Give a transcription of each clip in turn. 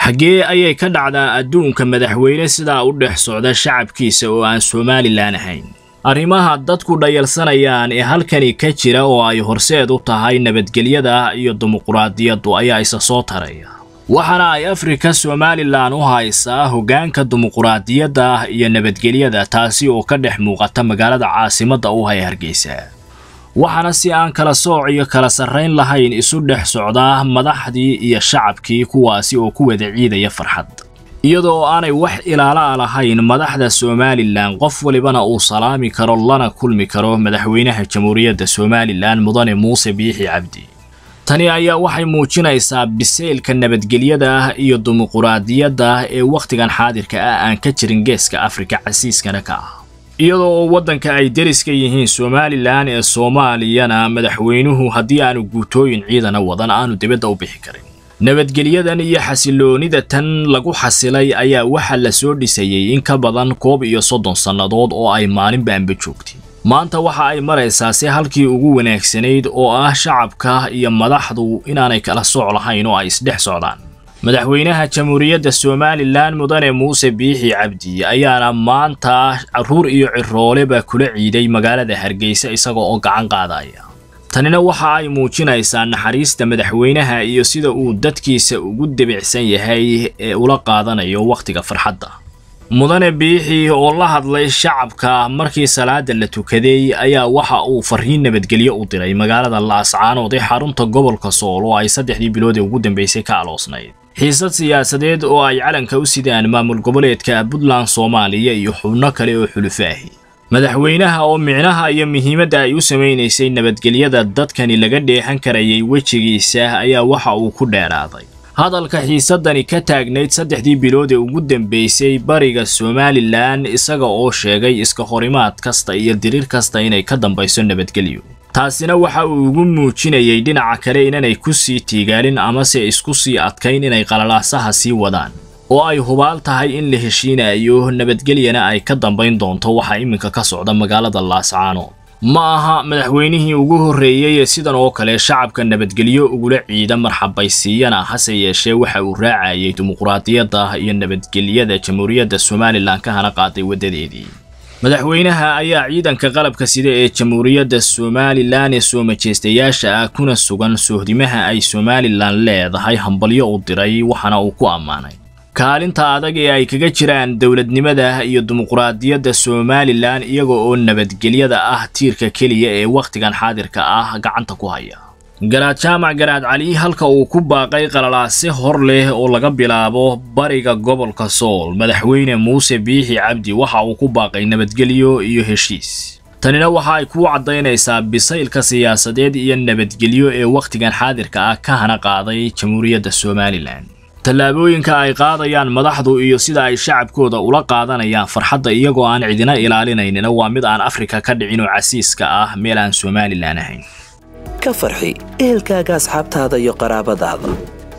xaggee ayay ka dhacdaa adduunka madaxweyne sidaa u dhex socda shacabkiisa oo aan somalilan ahayn arrimaha dadku dhayalsanayaan ee halkani ka jira oo ay horseed u tahay nabadgelyada iyo dimuquraadiyaddu ayaa isa soo taraya waxaana ay afrika somalilan u haysaa hoggaanka dimuquraadiyadda iyo nabadgelyada taasi oo ka dhex muuqata magaalada caasimadda u hay hargeysa waxaana si aan kala sooc iyo kala sarrayn lahayn isu dhex socdaa madaxdii iyo shacabkii kuwaasi oo ku wada ciidaya farxad iyadoo aanay wax ilaala lahayn madaxda somalilan qof walibana uu salaami karo lana kulmi karo madaxweynaha jamhuuriyadda somalilan mudane muuse biixi cabdi tani ayaa waxay muujinaysaa biseylka nabadgelyada ah iyo dimuquraadiyadda ee wakhtigan xaadirka ah aan ka jirin geeska afrika casiiskana ka ah iyadoo oo waddanka ay deriska yihiin somalilan ee soomaaliyana madaxweynuhu haddii aanu guutooyin ciidana wadan aanu dibadda u bixi karin nabadgelyadan iyo xasiloonida tan lagu xasilay ayaa waxaa la soo dhisayey in ka badan koob iyo soddon sannadood oo ay maalinba anba joogtay maanta waxa ay maraysaa si halkii ugu wanaagsanayd oo ah shacabka iyo madaxdu inaanay kala sooc lahayn oo ay isdhex socdaan madaxweynaha jamhuuriyadda somalilan mudane muuse biixi cabdi ayaana maanta carruur iyo cirooleba kula ciiday magaalada hargeysa isaga oo gacan qaadaya tanina waxa ay muujinaysaa naxariista madaxweynaha iyo sida uu dadkiisa ugu debicsan yahay ee ula qaadanayo wakhtiga farxadda mudane biixi oo la hadlay shacabka markii salaada la tukaday ayaa waxa uu farriin nabadgelyo u diray magaalada laascaanood ee xarunta gobolka sool oo ay saddexdii bilood ee ugu dambeysay ka aloosnayd xiisad siyaasadeed oo ay calanka u sidaan maamul goboleedka puntland soomaaliya iyo xubno kale oo xulufaahi madaxweynaha oo micnaha iyo muhiimadda ay u samaynaysay nabadgelyada dadkani laga dheehan karayay wejigiisa ayaa waxa uu ku dheeraaday hadalka xiisadani ka taagnayd saddexdii bilood ee ugu dambeysay bariga somalilan isaga oo sheegay iska horimaad kasta iyo diriir kasta inay ka dambayso nabadgelyo taasina waxa uu ugu muujinayay dhinaca kale inanay ku sii tiigaalin amase isku sii adkayn inay qalalaasaha sii wadaan oo ay hubaal tahay in la heshiinayo nabadgelyana ay ka dambayn doonto waxa iminka ka socda magaalada laascaanood ma aha madaxweynihii ugu horreeyey ee sidan oo kale shacabka nabadgelyo ugula ciida marxabaysiiyana hase yeeshee waxa uu raacayay dimuquraadiyadda iyo nabadgelyada jamhuuriyadda somalilan ka hana qaaday waddadeedii madaxweynaha ayaa ciidanka qalabka sida ee jamhuuriyadda somalilan ee soo majeystayaasha ah kuna sugan sohdimaha ay somalilan leedahay hambalyo u diray waxaana uu ku ammaanay kaalinta adag ee ay kaga jiraan dowladnimada iyo dimuquraadiyadda somalilan iyaga oo nabadgelyada ah tiirka keliya ee wakhtigan xaadirka ah gacanta ku haya garaad jaamac garaad cali halka uu ku baaqay qalalaase hor leh oo laga bilaabo bariga gobolka sool madaxweyne muuse biixi cabdi waxa uu ku baaqay nabadgelyo iyo heshiis tanina waxa ay kuu caddaynaysaa bisaylka siyaasadeed iyo nabadgelyo ee wakhtigan xaadirka ah ka hana qaaday jamhuuriyadda somalilan tallaabooyinka ay qaadayaan madaxdu iyo sida ay shacabkooda ula qaadanayaan farxadda iyagoo aan cidina ilaalinaynina waa mid aan afrika ka dhicin oo casiiska ah meel aan somalilan ahayn ka farxi ehelkaaga asxaabtaada iyo qaraabadaada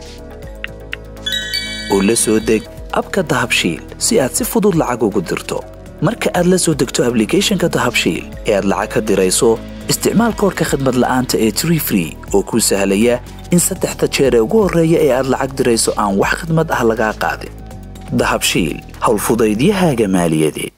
oo la soo deg abka dahabshiil si aad si fudud lacag ugu dirto marka aad la soo degto ablicathonka dahabshiil ee aad lacag ka dirayso isticmaal koorka khadmad la'aanta ee tree free oo kuu sahlaya in saddexda jeer ee ugu horreeya ee aad lacag dirayso aan wax khadmad ah lagaa qaadin dahabshiil howlfudaydiyahaaga maaliyadeed